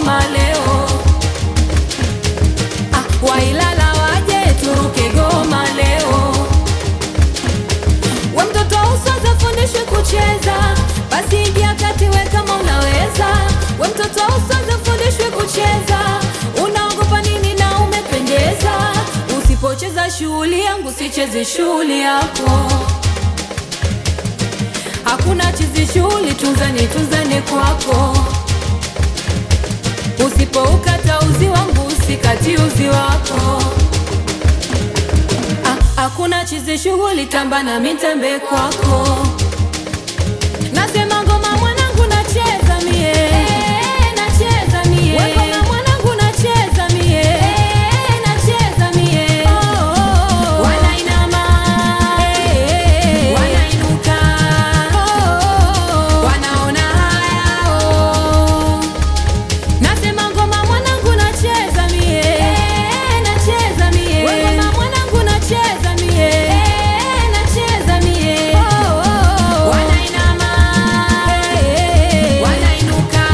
goma leo. Ah, Wailala waje turuke goma leo. We mtoto usianze fundishwe kucheza, basi ingia kati we kama unaweza. We mtoto usianze fundishwe kucheza, unaogopa nini na umependeza. Usipocheza shughuli yangu, sicheze shughuli yako. Hakuna chizi shughuli, tunzani tunzani kwako. Usipoukata uzi wangu, usikati uzi wako. Ah, Hakuna chizi shughuli, tamba na mitambe kwako. Nasema ngoma mwanangu, nacheza mie, nacheza mie. We ngoma mwanangu, nacheza mie, nacheza mie. Wanainama, wanainuka, wanaona haya oh. Nasema ngoma mwanangu nacheza mie, nacheza mie. We ngoma mwanangu nacheza mie, nacheza mie. Wanainama, wanainuka,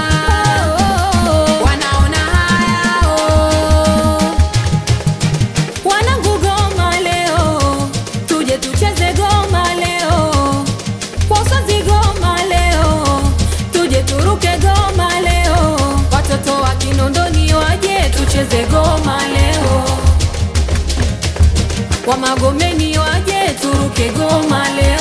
wanaona haya oh. Wanangu goma leo, tuje tucheze goma leo. Wazazi goma leo, tuje turuke goma leo. Watoto wa Kinondoni waje tucheze goma leo. Wa Magomeni waje turuke goma leo.